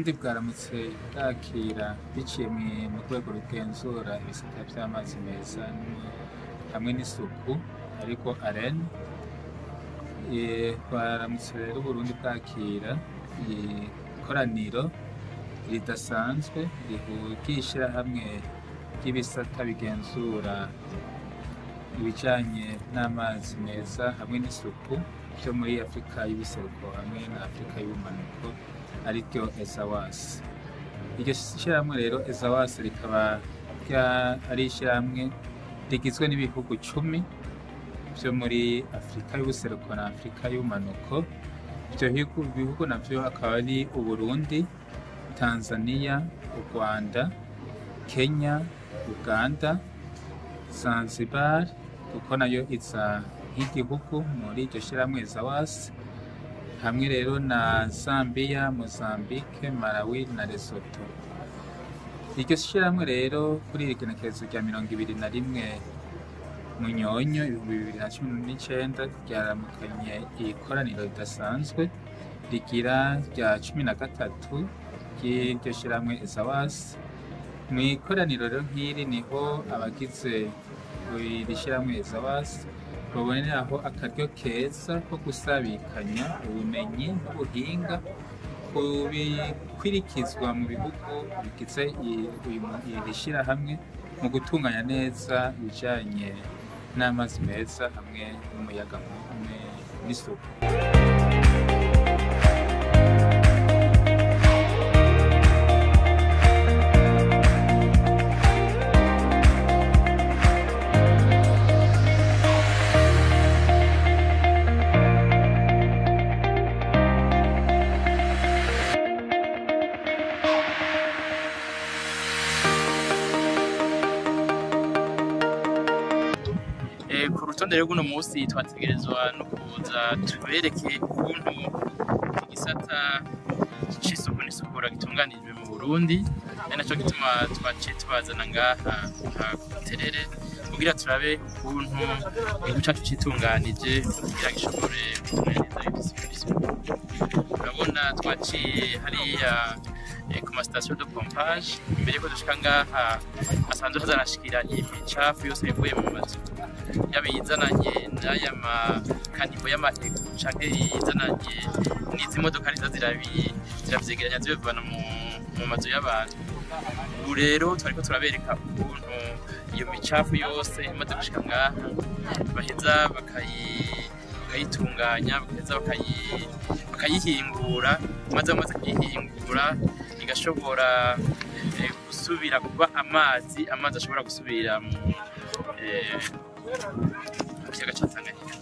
uburundi bwaramutse bwakira biciye mwi- mu rwego rugenzura ibisata vy'amazi meza n- hamwe n'isuku ariko aren baramutse rero uburundi bwakira ikoraniro ridasanzwe rihugisha hamwe ry'ibisata bigenzura ibijanye n'amazi meza hamwe n'isuku vyo muri afurika y'ubuseruko hamwe na afurika y'ubumanuko ariryo ezawasi iryo shirahamwe rero ezawasi rikaba rya- ari ishirahamwe rigizwe n'ibihugu cumi vyo muri afurika y'ubuseruko na afurika y'ubumanuko ivyo bihugu- bihugu navyo akaba ari uburundi tanzania u rwanda kenya uganda zanzibar kuko nayo iza nk'igihugu muri iryo shirahamwe ezawasi hamwe rero na Zambia, Mozambique, Malawi na Lesotho. Iryo shirahamwe rero kuri iri genekerezo rya mirongo ibiri na rimwe Munyonyo ibihumbi bibiri na cumi n'icenda ryaramukanye ikoraniro ridasanzwe rigira rya cumi na gatatu ry'iryo shirahamwe Ezawasi. Mu ikoraniro rero nk'iri niho abagize iri shirahamwe Ezawasi baboneraho akaryo keza ko gusabikanya ubumenyi n'ubuhinga ku bikwirikizwa mu bihugu bigize i- uyu- iri shirahamwe mu gutunganya neza ibijanye n'amazi meza hamwe n'umuyaga hamwe n'isuku Eh, ku rutonde rero rw'uno munsi twategerezwa no kuza tubereke ukuntu igisata c'isuku n'isukura gitunganijwe mu Burundi ari naco gituma twaciye tubazana ngaha aha ku Buterere kugira turabe ukuntu igihugu cacu citunganije kugira gishobore kutunganiriza isuku n'isuku urabona twaciye hariya eh, ku masitasiyo de pompage imbere yuko dushika ngaha hasanzwe hazanashikira imicafu yose ivuye mu mazu yaba iyizananye n'aya makanivo y'amaego canke iyizananye n'izi modoka niza zirabi- ziravyegeranya zibivana mu, mu mazu y'abantu ubu rero twariko turabereka ukuntu iyo micafu yose imaze gushika ngaha baheza bakayi- bakayitunganya bagaheza bakayi- bakayihingura maze bamaze kuyihingura igashobora eh, gusubira kuba amazi amazi ashobora gusubira mu eh, mu kiyaga ca Tanganyika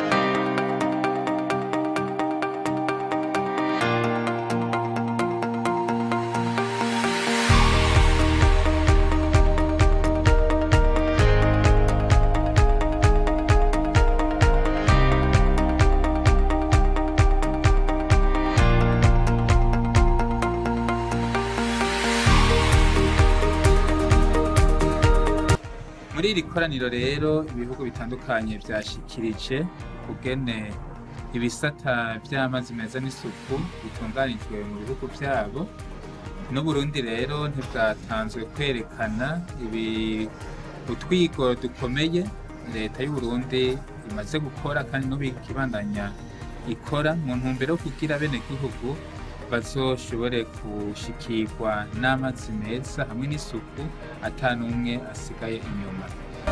muri iri koraniro rero ibihugu bitandukanye vyashikirije kugene ibisata vy'amazi meza n'isuku bitunganijwe mu bihugu vyabo n'uburundi rero ntibwatanzwe kwerekana ibi utwigoro dukomeye leta y'uburundi imaze gukora kandi n'ubikibandanya ikora mu ntumbero yo kugira bene gihugu bazoshobore gushikirwa n'amazi meza hamwe n'isuku ata n'umwe asigaye inyuma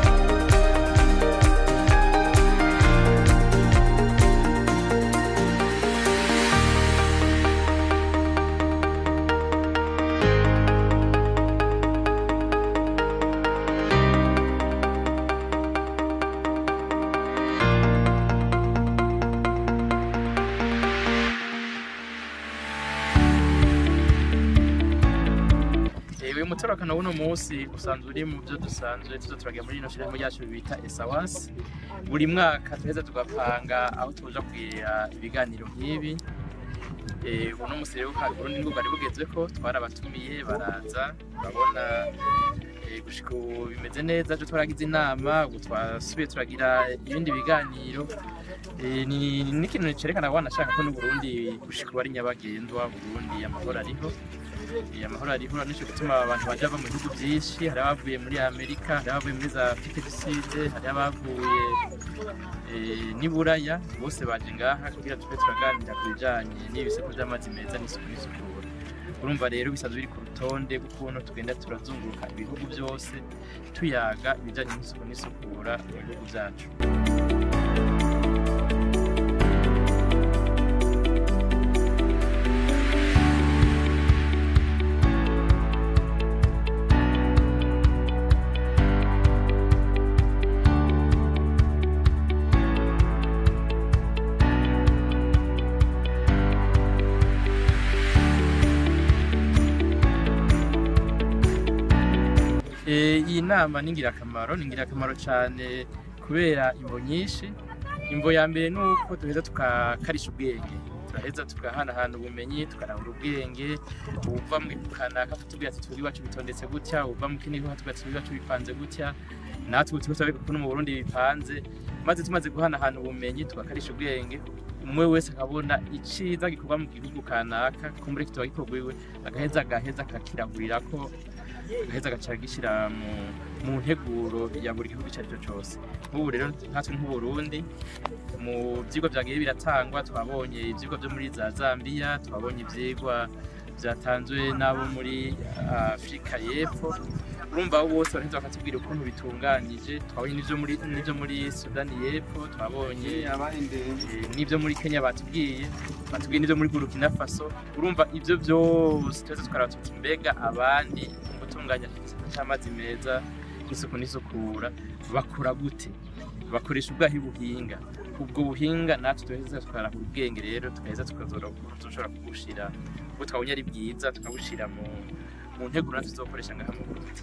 Eh, uyu mutorokano w'uno munsi usanzwe uri mu byo dusanzwe tuzo turagira muri rino shirahamwe ryacu bita esawasi buri mwaka tuheza tugapanga aho tuja kwirira ibiganiro nk'ibi Eh, uno munsi rero ka- urundi rwo bwari bugezweko twarabatumiye baraza urabona Eh, gushika ubu bimeze neza ejo twaragize inama ubu twasubiye turagira ibindi biganiro Eh, ni ni ikintu cerekana ko wanashaka ko n'uburundi gushika ubu ari nyabagendwa burundi amahoro ariho Eh, amahoro ariho nico gutuma abantu baja bava mu bihugu vyinshi hari abavuye muri amerika hari abavuye muri za afrique du sud hari abavuye eh, n'i buraya bose baje ngaha kugira tube turaganira ku bijanye n'ibiseko vy'amazi meza n'isuku n'isukura urumva rero bisanzwe biri ku rutonde rw'ukuntu tugenda turazunguruka ibihugu byose tuyaga ibijanye n'isuku n'isukura mu bihugu vyacu Eh, iyi nama ni ingirakamaro ni ingirakamaro cyane kubera imvo nyinshi imvo ya mbere ni uko duheza tukakarisha ubwenge turaheza tugahanahana ubumenyi tukarahura ubwenge uva mu kanaka tubwira ati twebwe iwacu bitondetse gutya uva mu kindi gihugu tubwira ati twebwe iwacu bipanze gutya natwe ubu turiko turabika ko no mu burundi bipanze maze tumaze guhanahana ubumenyi tugakarisha ubwenge umwe wese akabona iciza gikorwa mu gihugu kanaka kumbure kitoba gikorwa iwe agaheza agaheza akakirahurira ko agaheza agaca gishyira mu, mu nteguro ya buri gihugu icyo ari cyo cyose nk'ubu rero nkatwe nk'uburundi mu byigwa byagiye biratangwa twabonye ibyigwa byo muri za zambia twabonye ibyigwa byatanzwe n'abo muri afurika y'epfo urumva abo bose baraheza bakatubwira ukuntu bitunganyije twabonye n'ibyo muri n'ibyo muri sudani y'epfo twabonye eh, n'ibyo muri kenya batubwiye batubwiye n'ibyo muri burkina faso urumva ibyo byose twese tukaraba tuti mbega abandi mu gutunganya igisata cy'amazi meza n'isuku n'isukura bakora gute bakoresha ubwahi buhinga ubwo buhinga natwe tuheza tukarahura ubwenge rero tugaheza tukazoshobora kubushira ubwo twabonye ari bwiza tukabushira mu mu nteguro natwe tuzokoresha ngaha mu Burundi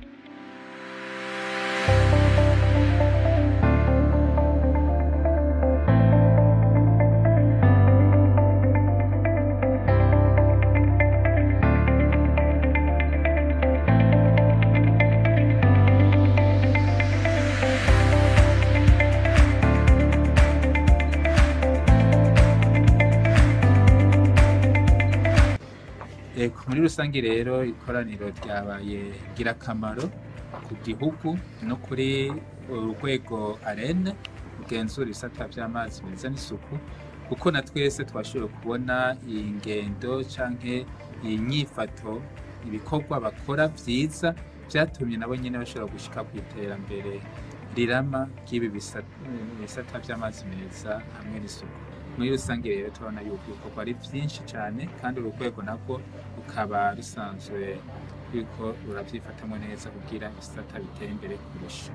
Eko, muri rusange rero ikoraniro ryabaye ngirakamaro ku gihugu no kuri urwego arene rugenzura ibisata by'amazi meza n'isuku kuko na twese twashoboye kubona iyi ngendo canke iyi nyifato ibikorwa bakora vyiza vyatumye nabo nyene bashobora gushika ku iterambere rirama ry'ibi bisata ibisata by'amazi meza hamwe n'isuku muri rusange rero turabona yuko ibikorwa ari vyinshi cane kandi uru rwego nabwo rukaba rusanzwe ruriko ruravyifatamwo neza kugira ibisata bitere imbere kurusha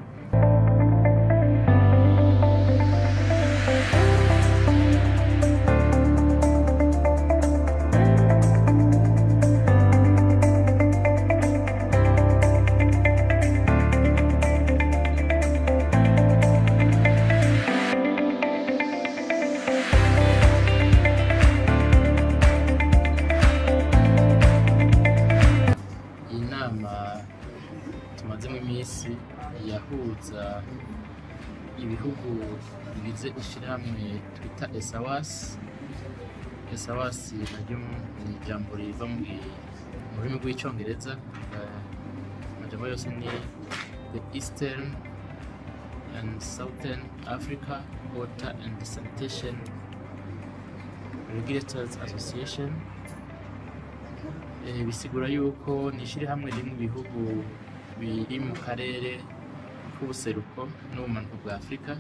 iyi nama tumazemo iminsi yahuza ibihugu bigize ishyirahamwe twita esawasi esawasi naryo ni ijambo riva mu mu rurimi rw'icyongereza eh, amajambo yose ni the eastern and southern africa water and sanitation regulators association Eh, bisigura yuko ni ishyirahamwe riri mu bihugu biri mu karere k'ubuseruko n'ubumanuko bwa afurika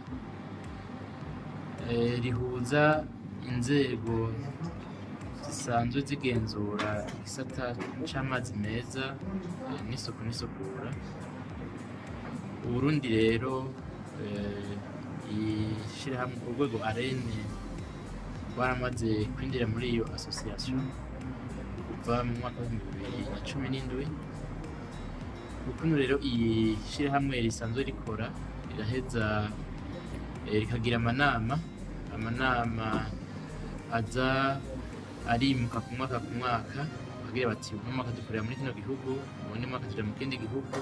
Eh, rihuza inzego zisanzwe zigenzura igisata c'amazi meza eh, n'isuku n'isukura uburundi rero eh, ishyirahamwe urwego arene rwaramaze kwinjira muri iyo association kuva mu mwaka w'ibihumbi bibiri na cumi n'indwi ukuntu rero iyi shyirahamwe risanzwe rikora riraheza eh, rikagira amanama amanama aza arimuka ku mwaka ku mwaka bagira bati uno mwaka dukorera muri kino gihugu ubundi mwaka tuja mu kindi gihugu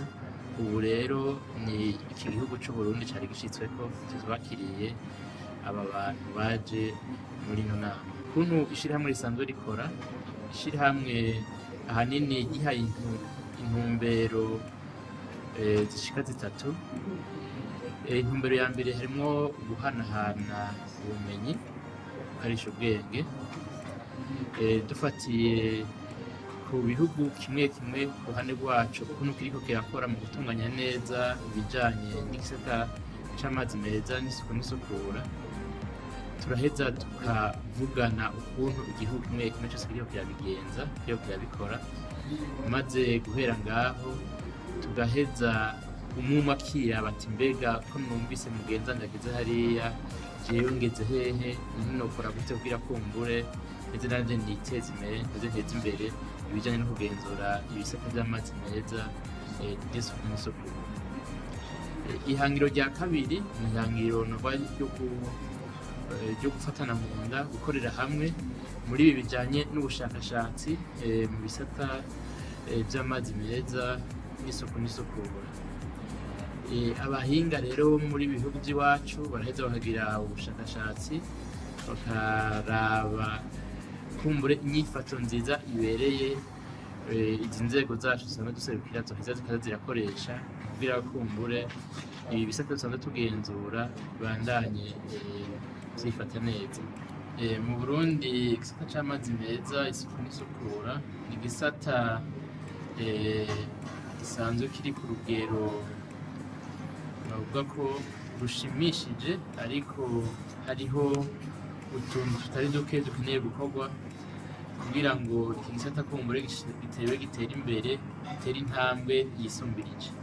ubu rero ni iki gihugu cy'u Burundi cyari gishyitsweko tuzubakiriye aba bantu baje muri ino nama ukuntu ishyirahamwe risanzwe rikora ishyirahamwe ahanini gihaye intu- intumbero eh, zishika zitatu Eh, intumbero ya mbere harimo guhanahana ubumenyi gukarisha ubwenge Eh, dufatiye ku bihugu kimwe kimwe ku ruhande rwacu ukuntu kiriko kirakora mu gutunganya neza ibijanye n'igisata c'amazi meza n'isuku n'isukura turaheza tukavugana ukuntu igihugu kimwe kimwe cyose kiriko kirabigenza kiriko kirabikora maze guhera ngaho tugaheza umwuma akira bati mbega ko numvise mugenza ndageze hariya jewe ngeze hehe ninokora gute kugira kumbure ndetse nanje niteze imbere ndetse nteze imbere ibijanye no kugenzura ibisata vy'amazi meza eh, n'isuku n'isukura Eh, ihangiro rya kabiri ni ihangiro nova ryo ku- eh, ryo gufatana mu nda gukorera hamwe muri ibi bijanye n'ubushakashatsi eh, mu bisata eh, vy'amazi meza n'isuku n'isukura Eh, abahinga rero bo muri ibi bihugu by'iwacu baraheza bakagira ubushakashatsi bakaraba kumbure inyifato nziza ibereye eh, izi nzego zacu dusanzwe duserukira zoheza zikaza zirakoresha kugira kumbure ibi bisata dusanzwe tugenzura bibandanye eh, vyifata neza Eh, mu burundi igisata c'amazi meza isuku n'isukura ni igisata eh, gisanzwe kiri ku rugero bavuga ko rushimishije ariko hariho utuntu tutari duke dukeneye gukorwa kugira ngo iki gisata kumbure gitewe gitere imbere gitere intambwe yisumbirije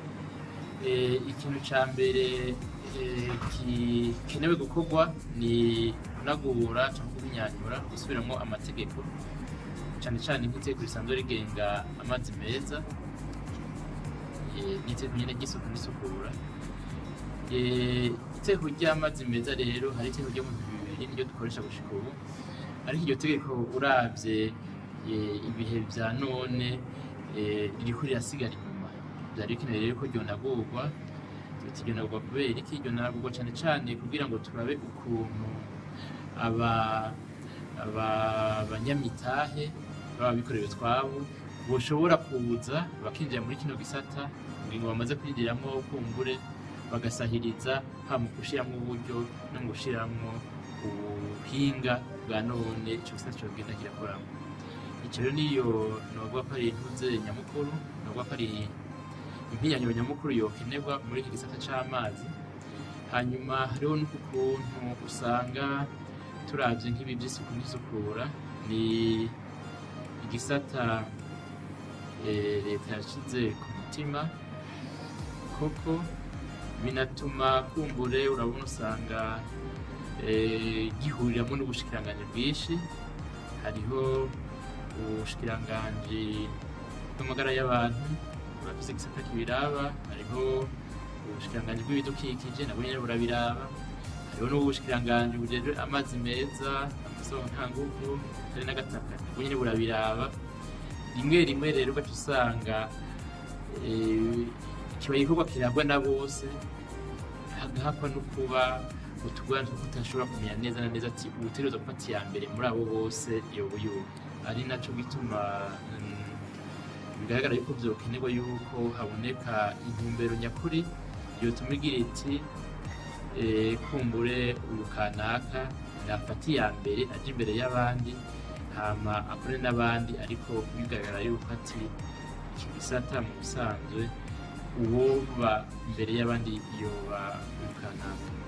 Eh, ikintu ca mbere eh, gikenewe gukorwa ni kunagura cyangwa kubinyanyura gusubiramwo amategeko cane cane nk'itegeko risanzwe rigenga amazi meza eh, n'itegeko nyene ry'isuku n'isukura Eh, itegeko ry'amazi meza rero hari itegeko ryo mu bihumbi bibiri niryo dukoresha gushika ubu ariko iryo tegeko uravye eh, ibihe vya none eh, ririko rirasigara inyuma vyari bikenewe rero ko ryonagurwa tuti ryonagurwa kubera iki ryonagurwa cane cane kugira ngo turabe ukuntu aba aba banyamitahe baba bikorera utwabo boshobora kuza bakinjira muri kino gisata kugira ngo bamaze kwinjiramwo kumbure bagasahiriza haba mu gushiramwo uburyo no mu gushiramwo ubuhinga bwa none ico gisata cogenda kirakoramo ico rero niyo novuga ko ari intuze nyamukuru novuga ko ari impinyanyuro nyamukuru yokenerwa muri iki gisata c'amazi hanyuma hariho n'ukuntu usanga turavye nk'ibi vy'isuku n'isukura ni igisata eh, leta yashize ku mutima koko binatuma kumbure urabona usanga eh, gihuriramo n'ubushikiranganji bwinshi hariho ubushikiranganji bw'amagara y'abantu burafise igisata kibiraba hariho ubushikiranganji bw'ibidukikije nabwo nyene burabiraba hariho n'ubushikiranganji bujejwe amazi meza amasoko ntanguvu kare n'agataka nabwo nyene burabiraba rimwe rimwe rero ugaca usanga eh, kiba igikorwa kirabwa na bose hagahakwa no kuba utugwana two kutashobora kumenya neza na neza ati ubutegerezwa gufata iya mbere muri abo bose yoba yuba ari naco gituma mm, bigaragara yuko vyokenerwa yuko haboneka intumbero nyakuri yotuma igira iti eh, kumbure uyu kanaka yafata iya mbere aje imbere y'abandi hama akore n'abandi ariko bigaragara yuko ati iki gisata mu bisanzwe uwoba imbere y'abandi yoba uyu kanaka